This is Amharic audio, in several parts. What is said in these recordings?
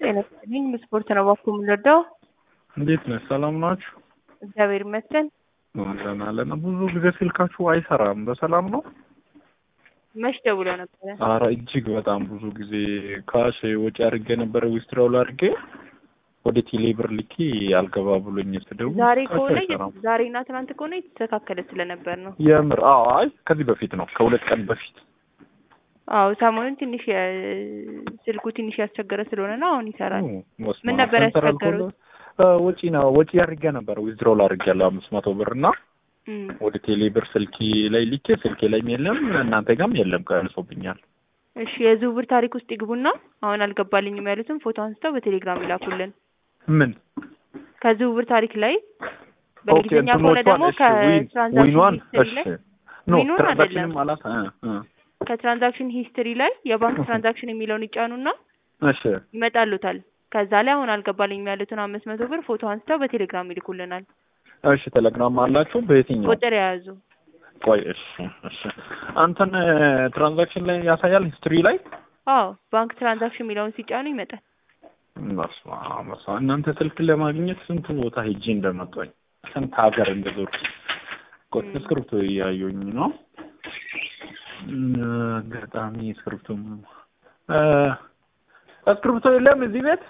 ጤና ይስጥልኝ። ስፖርት ነው ባኩ የምንወደው። እንዴት ነህ? ሰላም ናችሁ? እግዚአብሔር ይመስገን። አለን አለን። ብዙ ጊዜ ስልካችሁ አይሰራም። በሰላም ነው? መች ደውለው ነበረ? አረ እጅግ በጣም ብዙ ጊዜ ካሽ ወጪ አድርጌ ነበረ ዊስትራውል አድርጌ ወደ ቴሌ ብር ልኬ አልገባ ብሎኝ ስደውል ዛሬ ስልካችሁ ከሆነ አይሰራም። ዛሬና ትናንት ከሆነ የተስተካከለ ስለነበር ነው። የምር አዎ፣ አይ ከዚህ በፊት ነው ከሁለት ቀን በፊት አዎ ሰሞኑን ትንሽ የ- ስልኩ ትንሽ ያስቸገረ ስለሆነ ነው። አሁን ይሰራል። በስመ ምን አብ። ነበር ሰንትራል ያስቸገሩት? ኮል- እ፣ ወጪ ነው ወጪ አድርጌ ነበረ ዊዝድሮል አድርጌ ያለው አምስት መቶ ብር እና እም፣ ወደ ቴሌ ብር ስልኬ ላይ ልኬ ስልኬ ላይም የለም እናንተ ጋርም የለም ቀንሶብኛል። እሺ የዝውውር ታሪክ ውስጥ ይግቡና አሁን አልገባልኝም ያሉትን ፎቶ አንስተው በቴሌግራም ይላኩልን። ምን ከዝውውር ታሪክ ላይ ኦኬ በእንግሊዝኛ ከሆነ እንትኖቿን ደግሞ እሺ ዊን ከትራንዛክሽን ዊኗን ሂስትሪ እሺ ላይ ኖ ዊኑን ትራንዛክሽንም አይደለም። አላት እ እ ከትራንዛክሽን ሂስትሪ ላይ የባንክ ትራንዛክሽን የሚለውን ይጫኑና እሺ ይመጣሉታል። ከዛ ላይ አሁን አልገባልኝም ያሉትን አምስት መቶ ብር ፎቶ አንስተው በቴሌግራም ይልኩልናል። እሺ ቴሌግራም አላችሁ በየትኛው ቁጥር የያዙ ቆይ እሺ እሺ አንተን ትራንዛክሽን ላይ ያሳያል ሂስትሪ ላይ አዎ ባንክ ትራንዛክሽን የሚለውን ሲጫኑ ይመጣል። በስመ አብ በስመ አብ። እናንተ ስልክ ለማግኘት ስንት ቦታ ሄጄ እንደመጣኝ ስንት ሀገር እንደዞርኩ ቆይ ም። እስክሪብቶ እያየሁኝ ነው እም፣ አጋጣሚ እስክሪብቶ እ፣ እስክሪብቶ የለም እዚህ ቤት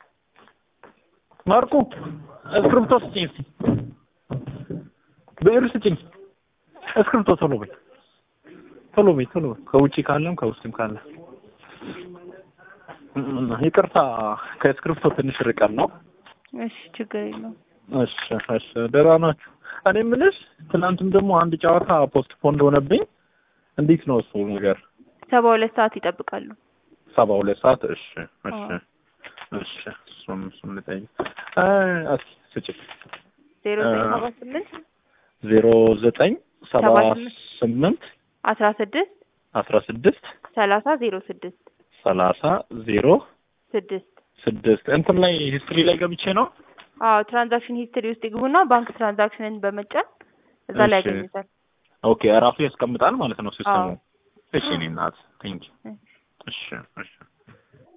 ማርኩ እስክሪብቶ ስጭኝ እስኪ ብዕር ስጭኝ እስክሪብቶ ቶሎ በይ ቶሎ በይ ቶሎ በይ ከውጭ ካለም ከውስጥም ካለ እም፣ ይቅርታ ከእስክሪብቶ ትንሽ ርቀን ነው እሺ ችግር የለውም። እሺ እሺ ደህና ናችሁ እኔ የምልሽ ትናንትም ደግሞ አንድ ጨዋታ ፖስት ፖንድ ሆነብኝ እንዴት ነው እሱ ነገር ሰባ ሁለት ሰዓት ይጠብቃሉ። ሰባ ሁለት ሰዓት እሺ እሺ አዎ። እሺ እሱም እሱም ልጠይቅ እ እስኪ ስጭኝ ዜሮ እ፣ ዘጠኝ ሰባ ስምንት ዜሮ ዘጠኝ ሰባ ሰባ ስምንት ስምንት አስራ ስድስት አስራ ስድስት ሰላሳ ዜሮ ስድስት ሰላሳ ዜሮ ስድስት ስድስት እንትን ላይ ሂስትሪ ላይ ገብቼ ነው አዎ ትራንዛክሽን ሂስትሪ ውስጥ ይግቡና ባንክ ትራንዛክሽንን በመጫን እዛ ላይ እሺ። ያገኙታል። ኦኬ ራሱ ያስቀምጣል ማለት ነው ሲስተሙ አዎ። እሺ እኔ እናት ቴንኪው እሺ። እሺ እሺ